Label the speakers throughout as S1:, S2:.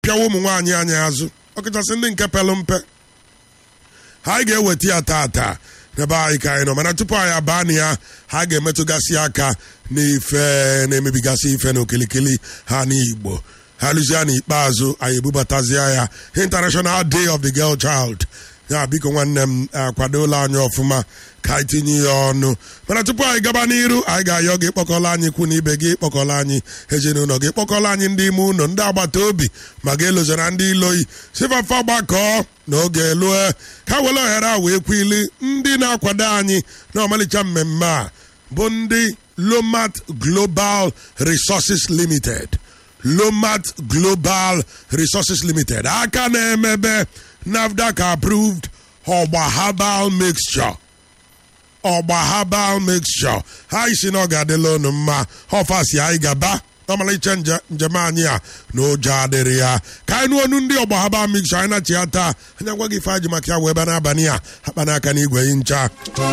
S1: apịawa ụmụ nwaanyị anyị azụ ọkachasị ndị nke pelụ mpe ha anyị ga-eweta ya tata n'ebe anyị ka anyị nọ mana tupu anyị abaa na ya ha ga-emetụgasị aka n'ife na-emebigasị ife na okilikili ha n'igbo ha lụzie n'ikpeazụ anyị ebubatazie ya international day of the girl child ya biko nwanne m akwadola anyị ọfụma ka anyị tinye ya ọnụ mana tupu anyị gaba n'iru anyị ga-ayọ gị kpọkọla anyị ikwu na ibe gị kpọkọla anyị ezinụlọ gị kpọkọla anyị ndị ime ụlọ ndị agbata obi ma ga-elozara ndị iloyi sifafa gbakọọ n'oge lue ka were ohere a wee kwili ndị na-akwado anyị na ọmalịcha mmemme a bụ ndị lomat global resources limited lomat global resources limited aka na-emebe nafdac approved ọgba herbal mixture ọgba herbal mixture ha isi na ọ ga-adịla unu mma ọfasi anyị gaba ọmalịcha njem anyị a na ụjọ adịrị ya ka anyị nụ ọnụ ndị ọgba herbal mixture anyị na-achị ya taa anya gwa gị ife anyị maka ya wee ebe n'abalị a akpa n'aka n'igwe yi ncha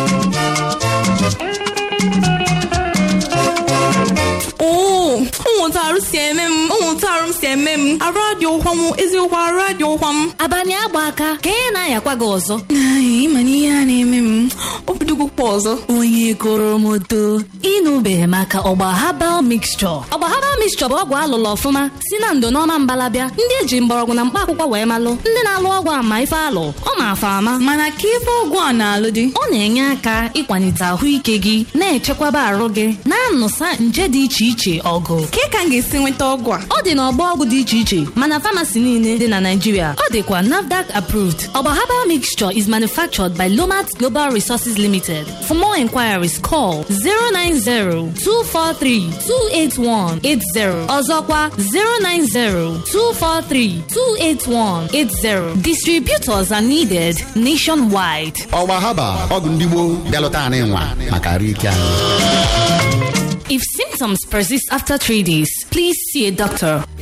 S2: oo ụmụntarụ si eme m ụmụntarụ m si eme m arụ adị ụkwa m eziokwu arụ adị ụkwa m
S3: abalị agba aka ka ị na-ayakwa gị ọzọ
S2: Ai, ịma na ihe a na-eme m obidogokwa ọzọ
S3: onye goro m odo ịnụbeghị maka ọgba habal mixture ọgba habal mixture bụ ọgwụ alụlụ ọfụma si na ndo n'ọma mbalabịa ndị eji mgbọrọgwụ na mkpa akwụkwọ wee malụ ndị na-alụ ọgwụ ama ife alụ ọ ma-afa ama
S2: mana ka ife ọgwụ a na-alụ dị
S3: ọ na-enye aka ịkwalite ahụike gị na-echekwaba arụ gị na-anụsa nje dị iche iche ọgụ
S2: ka ka m ga-esi nweta ọgwụ a
S3: ọ dị n'ọgbọ ọgwụ dị iche iche mana famasi niile dị na Naịjirịa ọ dịkwa NAFDAC approved ọgba herbal mixture is manufactured by Lomat Global Resources Limited for more inquiries call 090-243-28180 ọzọkwa 090-243-28180 distributors are needed nationwide
S4: ọgba haba ọgwụ ndị gboo bịalụta anyị nwa maka arụ ike anyị
S3: If symptoms persist after three days, please see a doctor.